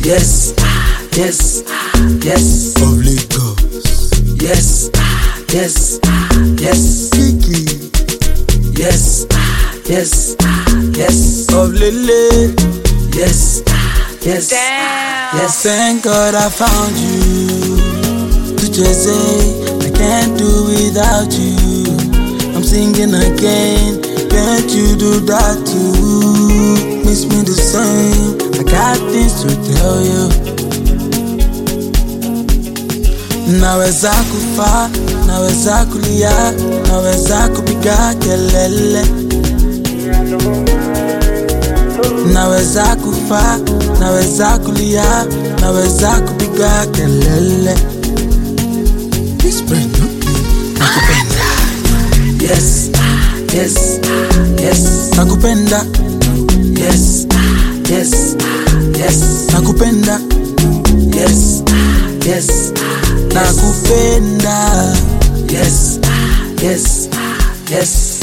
yes, yes, yes, of Lagos. yes, yes, yes, Kiki yes, yes, yes, of Lele. yes, yes, Damn. yes. Thank God I found you. To just say I can't do without you. I'm singing again. Can't you do that too? Miss me the same. I got things to tell you. Naweza kufa, naweza kulia, naweza kupiga kelele. Naweza kufa, naweza kulia, naweza kupiga kelele. This brand new nakupenda, Yes, yes, yes, nakupenda, yes, yes, yes, nakupenda, yes, yes, nakupenda. yes, yes, yes.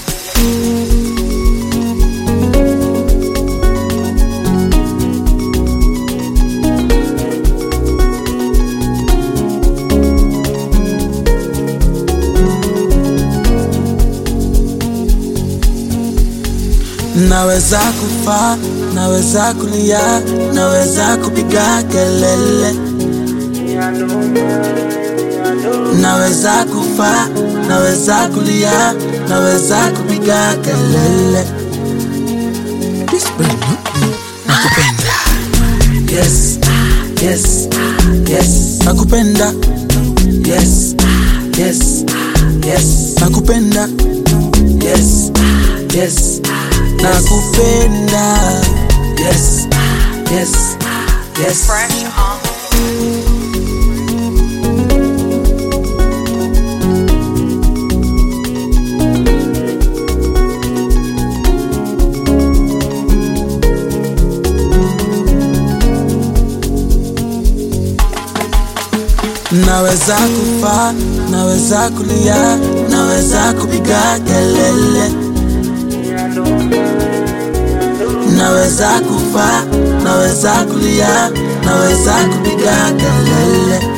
Naweza kufa, naweza kulia, naweza kupiga kelele. Naweza kufa, naweza kulia, naweza kupiga kelele. This brand new, nakupenda, Yes, yes, yes, nakupenda, yes, yes, yes, nakupenda, yes, yes, nakupenda. yes, yes, yes. Fresh on. Naweza kufa, naweza kulia, naweza kupiga kelele. Naweza kufa, naweza kulia, naweza kupiga kelele.